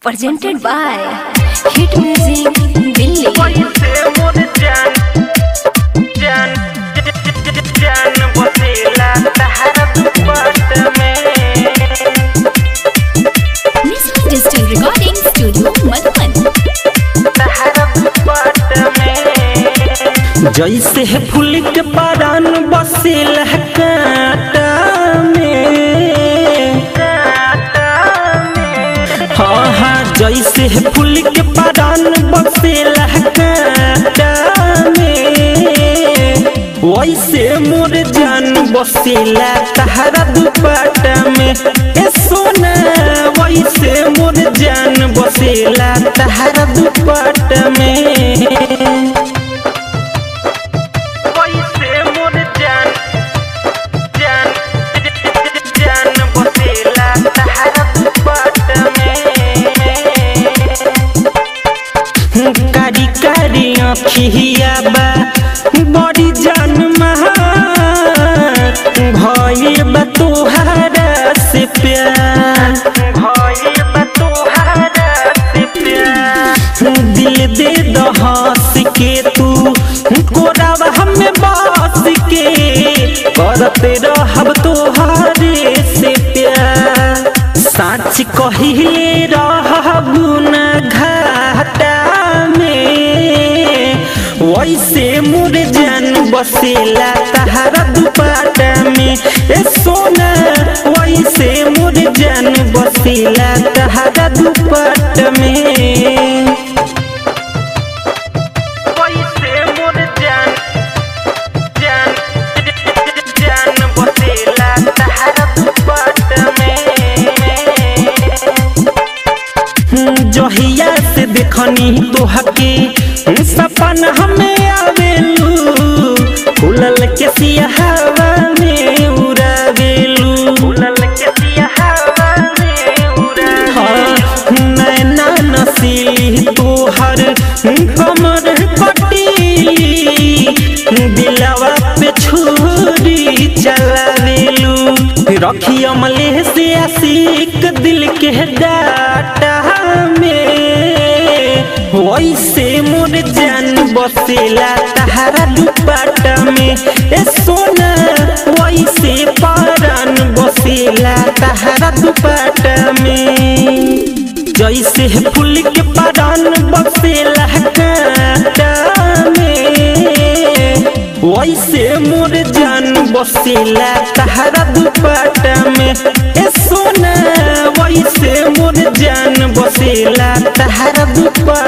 presented by Hit Music Delhi. कैसे मोर जान जान जान बसेला तहरा दुपट में Music Digital Recording Studio Madhuban. तहरा दुपट में जैसे है फूल के पारान बसेला कांटा में हाँ हाँ जैसे है फूल के पारान बसेला कांटा में वैसे मोर जान बसेला तहरा दुपट्टा में ए सोना वैसे मोर जान बसेला तहरा दुपट्टा में वैसे मोर जान जान जान बसेला तहरा दुपट्टा में कारी कारी अखिया बा बड़ी जान भइल बा तोहरा से प्यार भइल बा तोहरा से प्यार दिल दे दो हंस के तू कोरावा हमें बस के करते रहब तोहरे से प्यार साच कहिले रहबू न घाटा में वैसे मोर जान बसेला तहरा दुपट्टा में ए सोना वैसे मोर जान बसेला तहरा दुपट्टा में वैसे मोर जान जान जान बसेला तहरा दुपट्टा में जहिया से देखनी तोहके सपन हमें आवेलू फूलल के सियाहवा में उड़ावेलू फूलल के सियाहवा में उड़ावेलू नैना नसीली तोहर कमर पटीली दिलवा पे छुरी चलावेलू रखी अमले से आशिक दिल के डाटा में वैसे मोर जान बसेला तहरा दुपट्टा में ए सोना वैसे पारान बसेला तहरा दुपट्टा में जैसे फूल के पारान बसेला कांटा में वैसे मोर जान बसेला तहरा दुपट्टा में ए सोना वैसे मोर जान बसेला तहरा दुपट्टा